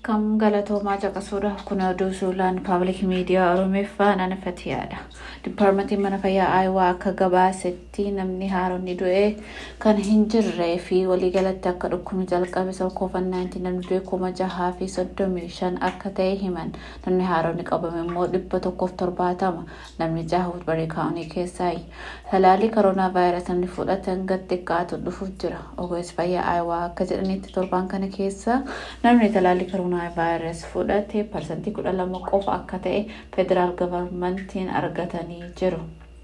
akkam galatoomaa caqasuudhaaf kun oduu suulaan paabilik miidiyaa oromeeffaa nanafatiyaadha dipaarmentiin mana fayyaa aayawaa akka gabaasetti namni haaronni du'e kan hin jirree fi waliigalatti akka dhukkubni jalqabe isa koofan 19 namni du'e kuma jahaa fi soddomii shan akka ta'e himan namni haaronni qabame immoo dhibba tokkoof torbaatama namni jaha wudbarii kaa'unii keessaayi talaalii koronaa vaayirasii namni fudhatan gad xiqqaatu dhufuuf jira ogeessi fayyaa aayawaa akka jedhanitti torbaan kana keessa namni talaalii koronaa vaayirasii fudhate parsantii kudha lama qofa akka ta'e federaal gavarmantiin argatanii jiru.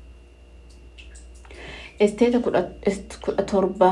Isteeta kudha torba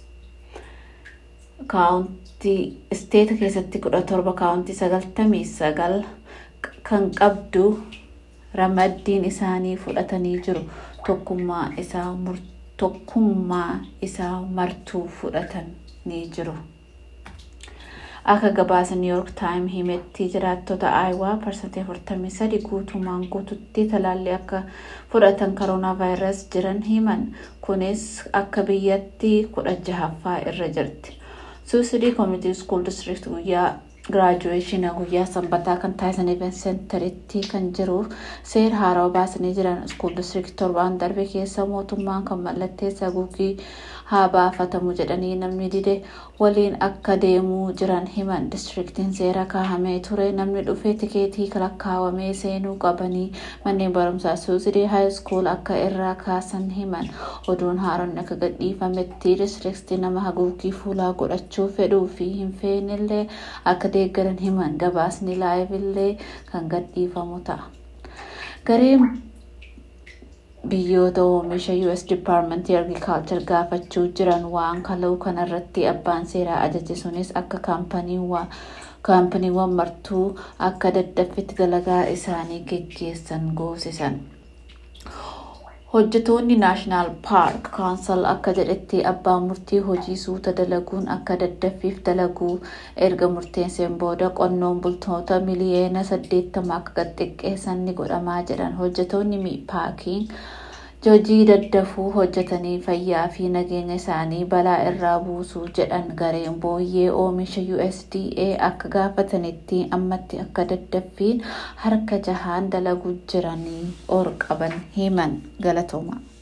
kaawuntii isteeta keessatti kudha torba kaawuntii sagaltamii sagal kan qabdu ramaddiin isaanii fudhatanii jiru tokkummaa isaa tokkummaa isaa martuu fudhatanii jiru. Akka gabaasa New York Times himetti jiraattota Aayawaa parsantii 43 guutumaan guututti talaalli akka fudhatan koronaa vaayirasii jiran himan. Kunis akka biyyatti kudha jahaffaa irra jirti. Suusidii Community School District guyyaa giraajuweeshinii guyyaa sanbataa kan taasisan event seentaritti kan jiruuf seera haarawaa baasanii jiran iskuul distrikt torbaan darbe keessa mootummaan kan mallatteessa haguuggii haa baafatamu jedhanii namni dide waliin akka deemuu jiran himan distriktiin seera kaahamee ture namni dhufee tikeetii lakkaawamee seenuu qabanii manneen barumsaa suusidii haayiskuul akka irraa kaasan himan oduun haaronni akka gadhiifametti distriktii nama haguuggii fuulaa godhachuu fedhuu fi hin feenillee akka deeggaran himan gabaasni laayivillee kan gadhiifamu ta'a. Gareen biyyoota oomisha US Departmentii Agriculture gaafachuu jiran waan kala'u kanarratti abbaan seeraa ajaje sunis akka kaampaniiwwan martuu akka daddaffitti dalagaa isaanii geggeessan goosisan. Hojjetoonni Naashinaal Paark Kaansal akka jedhetti abbaan murtii hojii suuta dalaguun akka daddaffiif dalaguu erga murteesseen booda qonnoon bultoota miliyeena 80 akka gad xiqqeessan ni godhamaa jedhan hojjetoonni paarkiin hojii daddafuu hojjetanii fayyaa fi nageenya isaanii balaa irraa buusuu jedhan gareen booyyee oomisha USDA akka gaafatanitti ammatti akka daddaffiin harka jahaan dalaguu jiranii or qaban himan galatooma.